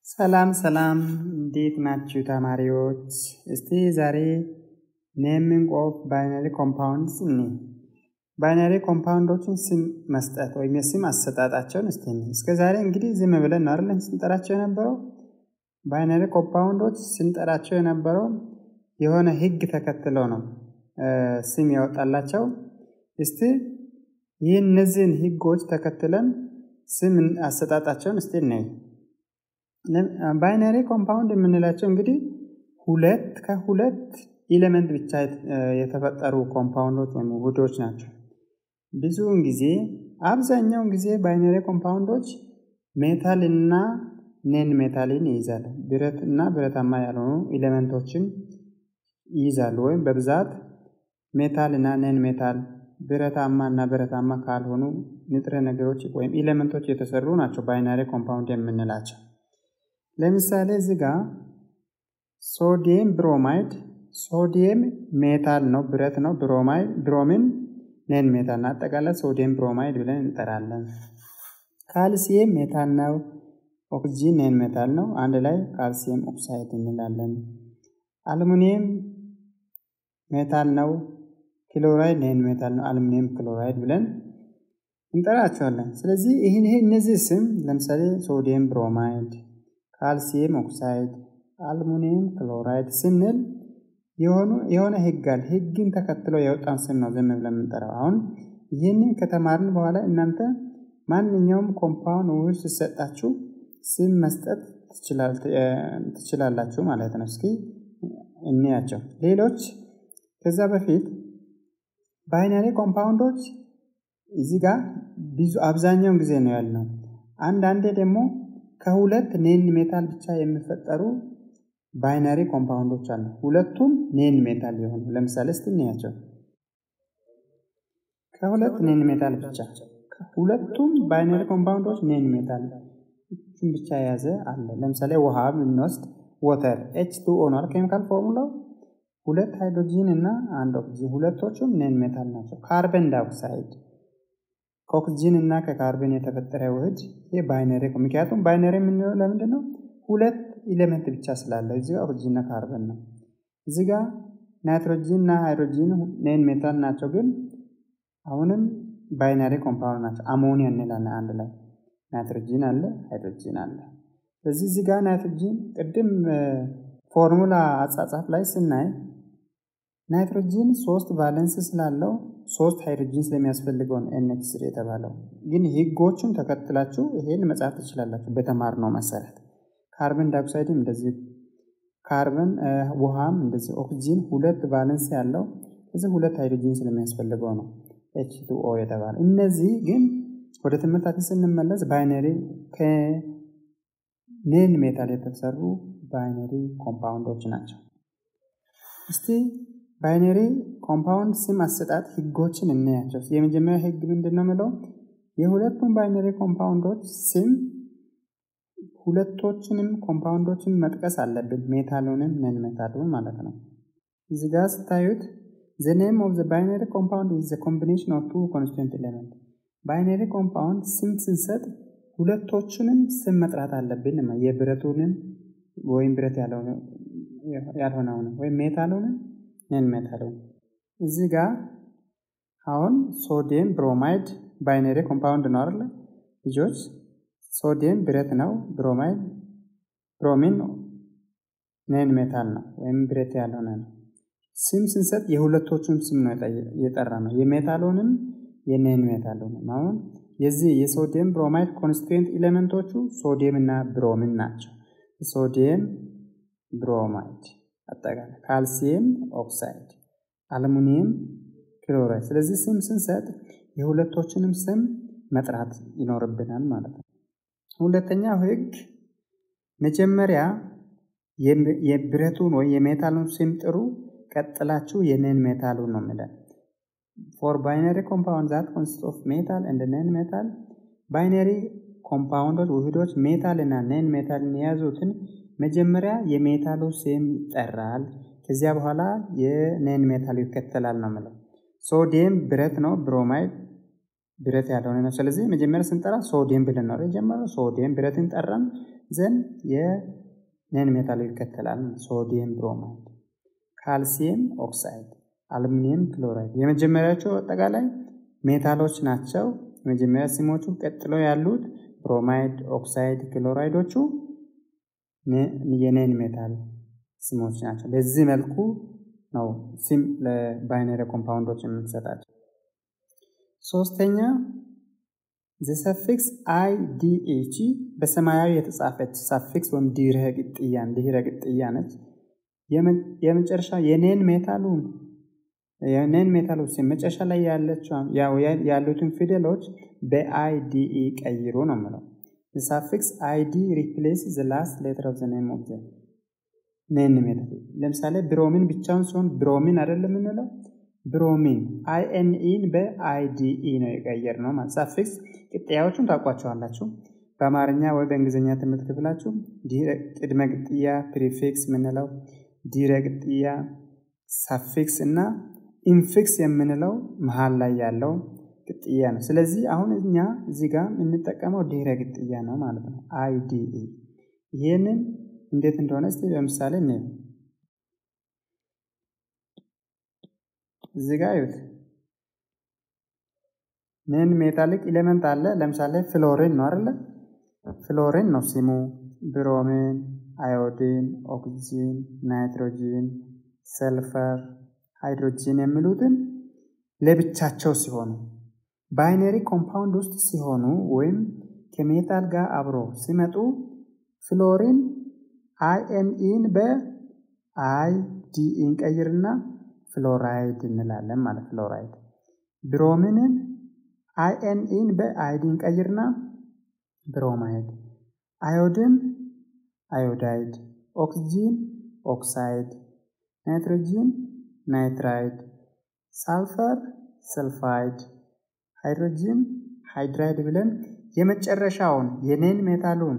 ሰላም ሰላም እንዴት ናችሁ ተማሪዎች? እስቲ ዛሬ ኔሚንግ ኦፍ ባይነሪ ኮምፓውንድስ እኒ ባይነሪ ኮምፓውንዶችን ስም መስጠት ወይም የስም አሰጣጣቸውን እስቲ እኒ እስከ ዛሬ እንግዲህ ዝም ብለን ነው አይደል ስንጠራቸው የነበረው ባይነሪ ኮምፓውንዶች ስንጠራቸው የነበረው የሆነ ህግ ተከትለው ነው ስም ያወጣላቸው። እስቲ ይህ እነዚህን ህጎች ተከትለን ስም አሰጣጣቸውን እስቲ እናይ። ባይነሪ ኮምፓውንድ የምንላቸው እንግዲህ ሁለት ከሁለት ኢሌመንት ብቻ የተፈጠሩ ኮምፓውንዶች ወይም ውህዶች ናቸው። ብዙውን ጊዜ አብዛኛውን ጊዜ ባይነሪ ኮምፓውንዶች ሜታል እና ኔን ሜታልን ይይዛል። ብረት እና ብረታማ ያልሆኑ ኢሌመንቶችን ይይዛሉ። ወይም በብዛት ሜታል እና ኔን ሜታል ብረታማ እና ብረታማ ካልሆኑ ንጥረ ነገሮች ወይም ኢሌመንቶች የተሰሩ ናቸው ባይናሪ ኮምፓውንድ የምንላቸው። ለምሳሌ እዚህ ጋር ሶዲየም ብሮማይድ ሶዲየም ሜታል ነው፣ ብረት ነው። ብሮማይድ ብሮሚን ኔን ሜታል ነው። አጠቃላይ ሶዲየም ብሮማይድ ብለን እንጠራለን። ካልሲየም ሜታል ነው። ኦክሲጂን ኔን ሜታል ነው። አንድ ላይ ካልሲየም ኦክሳይድ እንላለን። አልሙኒየም ሜታል ነው። ክሎራይድ ኔን ሜታል ነው። አልሙኒየም ክሎራይድ ብለን እንጠራቸዋለን። ስለዚህ ይህን ይሄ እነዚህ ስም ለምሳሌ ሶዲየም ብሮማይድ ካልሲየም ኦክሳይድ፣ አልሙኒየም ክሎራይድ ስንል የሆነ ህግ አለ። ህግን ተከትሎ የወጣን ስም ነው ዝም ብለን የምንጠራው። አሁን ይህንን ከተማርን በኋላ እናንተ ማንኛውም ኮምፓውንድ ውህድ ሲሰጣችሁ ስም መስጠት ትችላላችሁ ማለት ነው። እስኪ እንያቸው ሌሎች። ከዛ በፊት ባይናሪ ኮምፓውንዶች እዚህ ጋር ብዙ አብዛኛውን ጊዜ ነው ያልነው። አንዳንዴ ደግሞ ከሁለት ኔን ሜታል ብቻ የሚፈጠሩ ባይናሪ ኮምፓውንዶች አሉ። ሁለቱም ኔን ሜታል የሆኑ ለምሳሌ እስቲ እንያቸው። ከሁለት ኔን ሜታል ብቻ ሁለቱም ባይናሪ ኮምፓውንዶች ኔን ሜታል ብቻ የያዘ አለ። ለምሳሌ ውሃ ብንወስድ ወተር ኤች ቱ ኦ ነው ኬሚካል ፎርሙላው። ሁለት ሃይድሮጂን እና አንድ ኦክሲጂን ሁለቶቹም ኔን ሜታል ናቸው። ካርበን ዳይኦክሳይድ ከኦክሲጂን እና ከካርበን የተፈጠረ ውህድ ይህ ባይነሪ ምክንያቱም ባይነሪ የምንለው ለምንድን ነው? ሁለት ኢሌመንት ብቻ ስላለ እዚህ ጋር ኦክሲጂን እና ካርበን ነው። እዚህ ጋር ናይትሮጂን እና ሃይድሮጂን ኔን ሜታል ናቸው፣ ግን አሁንም ባይናሪ ኮምፓውንድ ናቸው። አሞኒያ እንላለን አንድ ላይ ናይትሮጂን አለ፣ ሃይድሮጂን አለ። ስለዚህ እዚህ ጋር ናይትሮጂን ቅድም ፎርሙላ አጻጻፍ ላይ ስናይ ናይትሮጂን ሶስት ቫለንስ ስላለው ሶስት ሃይድሮጂን ስለሚያስፈልገው ነው ኤንኤች ስሪ የተባለው። ግን ህጎቹን ተከትላችሁ ይሄን መጻፍ ትችላላችሁ በተማርነው መሰረት። ካርበን ዳይኦክሳይድም እንደዚህ፣ ካርበን ውሃም እንደዚህ፣ ኦክሲጂን ሁለት ቫለንስ ያለው እዚህ ሁለት ሃይድሮጂን ስለሚያስፈልገው ነው ኤች ቱ ኦ የተባለ። እነዚህ ግን ወደ ትምህርታችን ስንመለስ ባይነሪ ከኔን ሜታል የተሰሩ ባይነሪ ኮምፓውንዶች ናቸው። እስቲ ባይነሪ ኮምፓውንድ ስም አሰጣጥ ህጎችን እናያቸው። የመጀመሪያ ህግ ምንድን ነው የምለው? የሁለቱም ባይነሪ ኮምፓውንዶች ስም ሁለቶችንም ኮምፓውንዶችን መጥቀስ አለብን፣ ሜታሉንም ነን ሜታሉን ማለት ነው። እዚህ ጋር ስታዩት ዘ ኔም ኦፍ ዘ ባይነሪ ኮምፓውንድ ኢዝ ዘ ኮምቢኔሽን ኦፍ ቱ ኮንስቲቱንት ኤሌመንት። ባይነሪ ኮምፓውንድ ስም ስንሰጥ ሁለቶቹንም ስም መጥራት አለብን። የብረቱንም ወይም ብረት ያልሆነውንም ወይም ሜታሉንም ነን ሜታሉን። እዚህ ጋር አሁን ሶዲየም ብሮማይድ ባይነሪ ኮምፓውንድ ነው አይደለ ልጆች? ሶዲየም ብረት ነው፣ ብሮማይድ ብሮሚን ነን ሜታል ነው ወይም ብረት ያልሆነ ነው። ስም ስንሰጥ የሁለቶቹም ስም ነው የጠራ ነው፣ የሜታሉንም የነን ሜታሉንም። አሁን የዚህ የሶዲየም ብሮማይድ ኮንስቲቱዌንት ኤሌመንቶቹ ሶዲየም እና ብሮሚን ናቸው። ሶዲየም ብሮማይድ አጠቃላይ ካልሲየም ኦክሳይድ፣ አልሙኒየም ክሎራይድ። ስለዚህ ስም ስንሰጥ የሁለቶችንም ስም መጥራት ይኖርብናል ማለት ነው። ሁለተኛው ህግ መጀመሪያ የብረቱን ወይ የሜታሉን ስም ጥሩ፣ ቀጥላችሁ የነን ሜታሉን ነው የሚለን። ፎር ባይነሪ ኮምፓውንድ ዛት ኮንሲስት ኦፍ ሜታል እንደ ነን ሜታል ባይነሪ ኮምፓውንዶች ውህዶች ሜታል እና ነን ሜታልን የያዙትን መጀመሪያ የሜታሉ ስም ይጠራል። ከዚያ በኋላ የኔን ሜታል ይከተላል ነው የምለው። ሶዲየም ብረት ነው፣ ብሮማይድ ብረት ያልሆነ ነው። ስለዚህ መጀመሪያ ስንጠራ ሶዲየም ብለን ነው የጀመረው። ሶዲየም ብረትን ጠራን ዘንድ የነን ሜታሉ ይከተላል። ሶዲየም ብሮማይድ፣ ካልሲየም ኦክሳይድ፣ አሉሚኒየም ክሎራይድ የመጀመሪያቸው አጠቃላይ ሜታሎች ናቸው። የመጀመሪያ ስሞቹ ቀጥሎ ያሉት ብሮማይድ፣ ኦክሳይድ፣ ክሎራይዶቹ የኔን ሜታል ስሞች ናቸው። በዚህ መልኩ ነው ስም ለባይነሪ ኮምፓውንዶች የምንሰጣቸው። ሶስተኛ ዘሰፊክስ አይ ዲ ኤች በሰማያዊ የተጻፈች ሳፊክስ ወይም ድህረ ቅጥያ ድህረ ቅጥያ ነች። የመጨረሻ የኔን ሜታሉን የኔን ሜታሉ ስም መጨረሻ ላይ ያሉትን ፊደሎች በአይዲኢ ቀይሩ ነው የምለው። ሳፊክስ አይዲ ሪፕሌስ ዘ ላስት ሌተር ኦፍ ዘ ኔም ኦፍ ዘ ኔን ሜታል። ለምሳሌ ብሮሚን ብቻውን ሲሆን ብሮሚን አይደለም የምንለው ብሮሚን አይኤንኢን በአይዲኢ ነው የቀየር ነው ማለት። ሳፊክስ ቅጥያዎቹን ታውቋቸዋላችሁ። በአማርኛ ወይ በእንግሊዝኛ ትምህርት ክፍላችሁ ቅድመ ቅጥያ ፕሪፊክስ የምንለው ድህረ ቅጥያ ሳፊክስ እና ኢንፊክስ የምንለው መሀል ላይ ያለው ቅጥያ ነው። ስለዚህ አሁን እኛ እዚህ ጋር የምንጠቀመው ድህረ ቅጥያ ነው ማለት ነው። አይዲኢ ይህንን እንዴት እንደሆነ እስቲ ለምሳሌ እኔ እዚህ ጋር ይዩት። ምን ሜታሊክ ኤሌመንት አለ? ለምሳሌ ፍሎሪን ነው አይደለ? ፍሎሪን ነው ስሙ። ብሮሚን፣ አዮዲን፣ ኦክሲጂን፣ ናይትሮጂን፣ ሰልፈር፣ ሃይድሮጂን የሚሉትን ለብቻቸው ሲሆኑ ባይነሪ ኮምፓውንድ ውስጥ ሲሆኑ ወይም ከሜታል ጋር አብሮ ሲመጡ ፍሎሪን አይኤንኢን በአይ ዲኢን ቀይርና ፍሎራይድ እንላለን ማለት ፍሎራይድ። ብሮሚንን አይኤንኢን በአይዲን ቀይርና ብሮማይድ። አዮድን አዮዳይድ፣ ኦክሲጂን ኦክሳይድ፣ ናይትሮጂን ናይትራይድ፣ ሳልፈር ሰልፋይድ፣ ሃይድሮጂን ሃይድራይድ ብለን የመጨረሻውን የኔን ሜታሉን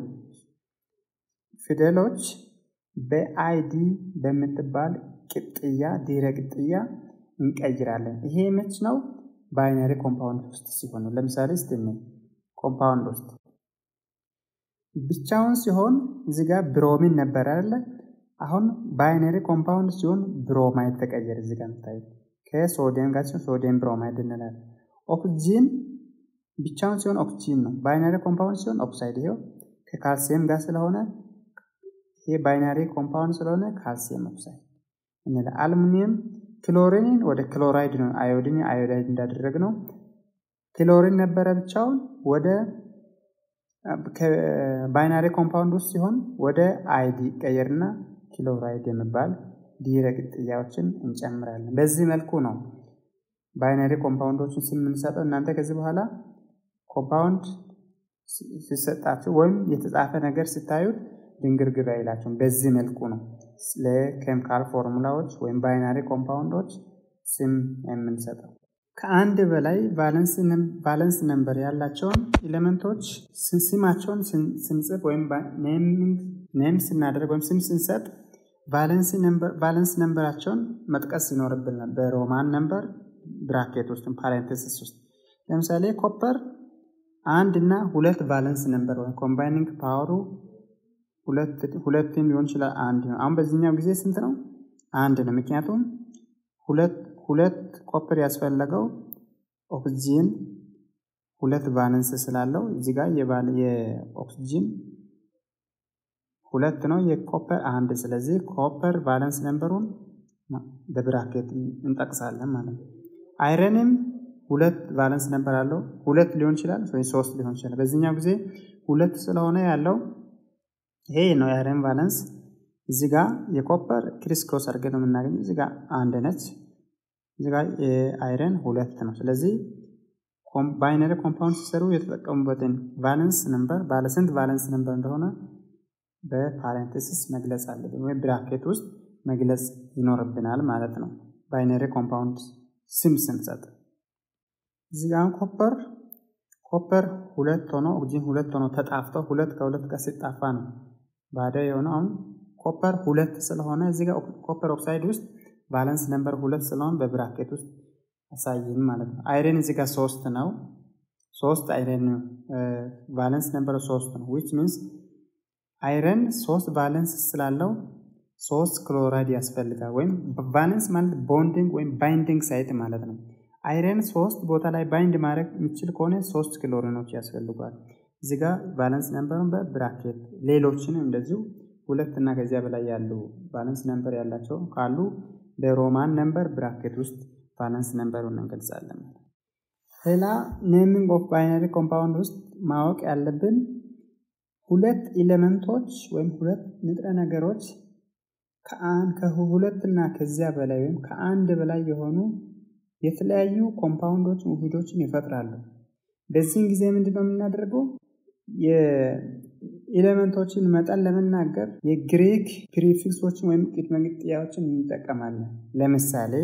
ፊደሎች በአይዲ በምትባል ቅጥያ ድህረ ቅጥያ እንቀይራለን። ይሄ መች ነው? ባይነሪ ኮምፓውንድ ውስጥ ሲሆኑ ለምሳሌ ስትነ ኮምፓውንድ ውስጥ ብቻውን ሲሆን እዚህ ጋር ብሮሚን ነበር አይደለ? አሁን ባይነሪ ኮምፓውንድ ሲሆን ብሮማይድ ተቀየረ። እዚህ ጋር የምታዩት ከሶዲየም ጋር ሲሆን ሶዲየም ብሮማይድ እንላለን። ኦክሲጂን ብቻውን ሲሆን ኦክሲጂን ነው። ባይነሪ ኮምፓውንድ ሲሆን ኦክሳይድ። ይሄው ከካልሲየም ጋር ስለሆነ ይሄ ባይናሪ ኮምፓውንድ ስለሆነ ካልሲየም ኦክሳይድ እንላ። አልሙኒየም ክሎሪንን ወደ ክሎራይድ ነው አዮዲን አዮዳይድ እንዳደረግ ነው። ክሎሪን ነበረ ብቻውን ወደ ባይናሪ ኮምፓውንድ ውስጥ ሲሆን ወደ አይዲ ቀየርና ክሎራይድ የሚባል ድህረ ቅጥያዎችን እንጨምራለን። በዚህ መልኩ ነው ባይናሪ ኮምፓውንዶችን የምንሰጠው። እናንተ ከዚህ በኋላ ኮምፓውንድ ሲሰጣችሁ ወይም የተጻፈ ነገር ስታዩት ድንግርግር አይላችሁም። በዚህ መልኩ ነው ለኬሚካል ፎርሙላዎች ወይም ባይናሪ ኮምፓውንዶች ስም የምንሰጠው። ከአንድ በላይ ቫለንስ ነምበር ያላቸውን ኤሌመንቶች ስማቸውን ስንጽፍ ወይም ኔም ስናደርግ ወይም ስም ስንሰጥ ቫለንስ ነምበራቸውን መጥቀስ ይኖርብናል። በሮማን ነምበር ብራኬት ውስጥ ፓሬንቴሲስ ውስጥ ለምሳሌ ኮፐር አንድ እና ሁለት ቫለንስ ነምበር ወይም ኮምባይኒንግ ፓወሩ ሁለትም ሊሆን ይችላል፣ አንድ ነው። አሁን በዚህኛው ጊዜ ስንት ነው? አንድ ነው። ምክንያቱም ሁለት ሁለት ኮፐር ያስፈለገው ኦክሲጂን ሁለት ቫለንስ ስላለው እዚህ ጋር የኦክሲጂን ሁለት ነው፣ የኮፐር አንድ። ስለዚህ ኮፐር ቫለንስ ነምበሩን በብራኬት እንጠቅሳለን ማለት ነው። አይረንም ሁለት ቫለንስ ነምበር አለው። ሁለት ሊሆን ይችላል ወይ ሶስት ሊሆን ይችላል። በዚህኛው ጊዜ ሁለት ስለሆነ ያለው ይሄ ነው የአይረን ቫለንስ። እዚህ ጋር የኮፐር ክሪስ ክሮስ አድርገን ነው የምናገኘው። እዚህ ጋር አንድ ነች፣ እዚህ ጋር የአይረን ሁለት ነው። ስለዚህ ባይነሪ ኮምፓውንድ ሲሰሩ የተጠቀሙበትን ቫለንስ ነምበር ባለስንት ቫለንስ ነምበር እንደሆነ በፓሬንቴሲስ መግለጽ አለብን፣ ወይም ብራኬት ውስጥ መግለጽ ይኖርብናል ማለት ነው። ባይነሪ ኮምፓውንድ ስም ስንሰጥ እዚህ ጋር ኮፐር ኮፐር ሁለት ሆኖ ኦክሲጅን ሁለት ሆኖ ተጣፍተው ሁለት ከሁለት ጋር ሲጣፋ ነው ባዶ የሆነው። አሁን ኮፐር ሁለት ስለሆነ እዚህ ጋር ኮፐር ኦክሳይድ ውስጥ ቫለንስ ነምበር ሁለት ስለሆነ በብራኬት ውስጥ አሳይን ማለት ነው። አይረን እዚህ ጋር ሶስት ነው። ሶስት አይረን ቫለንስ ነምበር ሶስት ነው። ዊች ሚንስ አይረን ሶስት ቫለንስ ስላለው ሶስት ክሎራይድ ያስፈልጋል። ወይም ቫለንስ ማለት ቦንዲንግ ወይም ባይንዲንግ ሳይት ማለት ነው። አይረን ሶስት ቦታ ላይ ባይንድ ማድረግ የሚችል ከሆነ ሶስት ክሎሪኖች ያስፈልጓል። እዚህ ጋር ቫለንስ ነምበሩን በብራኬት ሌሎችንም እንደዚሁ ሁለት እና ከዚያ በላይ ያሉ ቫለንስ ነምበር ያላቸው ካሉ በሮማን ነምበር ብራኬት ውስጥ ቫለንስ ነምበሩን እንገልጻለን። ሌላ ኔሚንግ ኦፍ ባይነሪ ኮምፓውንድ ውስጥ ማወቅ ያለብን ሁለት ኤሌመንቶች ወይም ሁለት ንጥረ ነገሮች ከሁለት እና ከዚያ በላይ ወይም ከአንድ በላይ የሆኑ የተለያዩ ኮምፓውንዶች ውህዶችን ይፈጥራሉ። በዚህን ጊዜ ምንድን ነው የምናደርገው? የኤሌመንቶችን መጠን ለመናገር የግሪክ ፕሪፊክሶችን ወይም ቅድመ ግጥያዎችን እንጠቀማለን። ለምሳሌ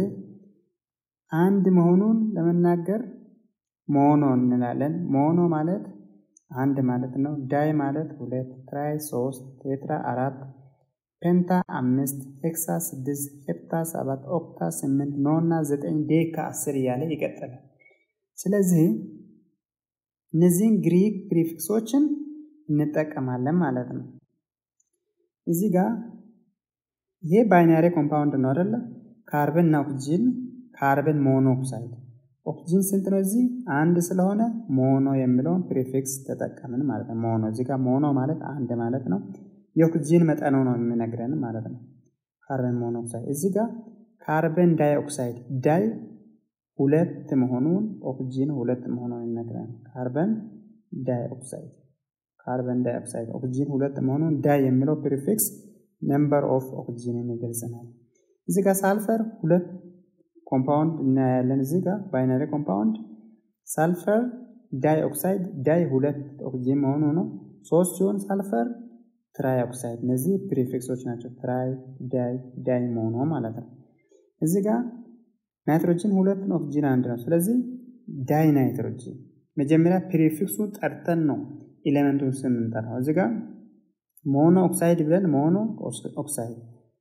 አንድ መሆኑን ለመናገር ሞኖ እንላለን። ሞኖ ማለት አንድ ማለት ነው። ዳይ ማለት ሁለት፣ ትራይ ሶስት፣ ቴትራ አራት፣ ፔንታ አምስት፣ ሄክሳ ስድስት፣ ሄፕታ ሰባት፣ ኦክታ ስምንት፣ ኖና ዘጠኝ፣ ዴካ አስር እያለ ይቀጥላል። ስለዚህ እነዚህን ግሪክ ፕሪፊክሶችን እንጠቀማለን ማለት ነው። እዚህ ጋር ይሄ ባይናሪ ኮምፓውንድ ነው አይደለ? ካርበን እና ኦክሲጅን ካርበን ሞኖክሳይድ ኦክሲጅን ስንት ነው? እዚህ አንድ ስለሆነ ሞኖ የሚለውን ፕሪፊክስ ተጠቀምን ማለት ነው። ሞኖ እዚህ ጋር ሞኖ ማለት አንድ ማለት ነው። የኦክሲጅን መጠኑ ነው የሚነግረን ማለት ነው። ካርበን ሞኖክሳይድ እዚህ ጋር ካርበን ዳይኦክሳይድ ዳይ ሁለት መሆኑን ኦክሲጅን ሁለት መሆኑን ይነግረን። ካርበን ዳይኦክሳይድ ካርበን ዳይኦክሳይድ ኦክሲጅን ሁለት መሆኑን ዳይ የሚለው ፕሪፊክስ ነምበር ኦፍ ኦክሲጅንን ይገልጸናል። እዚህ ጋር ሳልፈር ሁለት ኮምፓውንድ እናያለን። እዚህ ጋር ባይነሪ ኮምፓውንድ ሳልፈር ዳይ ኦክሳይድ ዳይ ሁለት ኦክሲጅን መሆኑ ነው። ሶስት ሲሆን ሳልፈር ትራይ ኦክሳይድ። እነዚህ ፕሪፊክሶች ናቸው። ትራይ ዳይ ዳይ መሆኑ ማለት ነው። እዚህ ጋር ናይትሮጅን ሁለት ነው፣ ኦክሲጅን አንድ ነው። ስለዚህ ዳይ ናይትሮጅን መጀመሪያ ፕሪፊክሱ ጠርተን ነው ኤሌመንቱን ስም እንጠራው። እዚህ ጋር ሞኖ ኦክሳይድ ብለን ሞኖ ኦክሳይድ፣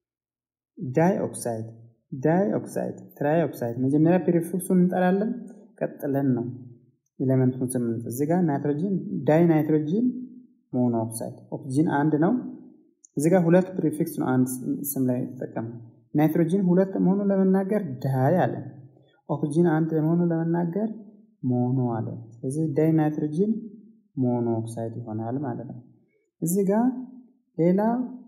ዳይ ኦክሳይድ ዳይ ኦክሳይድ፣ ትራይ ኦክሳይድ መጀመሪያ ፕሪፊክሱን እንጠራለን። ቀጥለን ነው ኤሌመንቱን ስም እዚህ ጋር ናይትሮጅን ዳይ ናይትሮጅን ሞኖ ኦክሳይድ፣ ኦክሲጅን አንድ ነው። እዚህ ጋር ሁለት ፕሪፊክስ ነው አንድ ስም ላይ ተጠቀመ። ናይትሮጅን ሁለት መሆኑ ለመናገር ዳይ አለ። ኦክሲጅን አንድ መሆኑ ለመናገር ሞኖ አለ። ስለዚህ ዳይ ናይትሮጅን ሞኖ ኦክሳይድ ይሆናል ማለት ነው። እዚህ ጋር ሌላ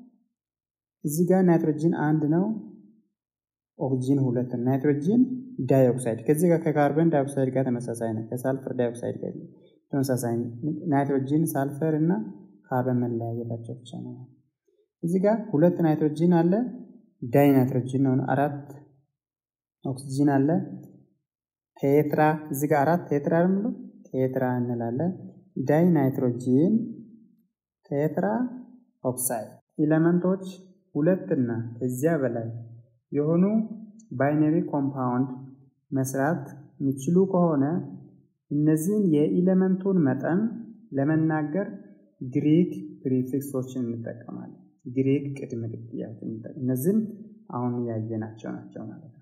እዚህ ጋር ናይትሮጅን አንድ ነው፣ ኦክሲጅን ሁለት ናይትሮጅን ዳይኦክሳይድ ከዚህ ጋር ከካርበን ዳይኦክሳይድ ጋር ተመሳሳይ ነው። ከሳልፈር ዳይኦክሳይድ ጋር ተመሳሳይ ናይትሮጂን፣ ሳልፈር እና ካርበን መለያየታቸው ብቻ ነው። እዚህ ጋር ሁለት ናይትሮጂን አለ፣ ዳይ ናይትሮጂን ነው። አራት ኦክሲጂን አለ፣ ቴትራ እዚህ ጋር አራት ቴትራ ነው ቴትራ እንላለን። ዳይ ናይትሮጂን ቴትራ ኦክሳይድ ኤሌመንቶች ሁለት እና ከዚያ በላይ የሆኑ ባይነሪ ኮምፓውንድ መስራት የሚችሉ ከሆነ እነዚህን የኢለመንቱን መጠን ለመናገር ግሪክ ፕሪፊክሶችን እንጠቀማለን። ግሪክ ቅድመ ግጥያዎችን እነዚህም አሁን ያየናቸው ናቸው ማለት ነው።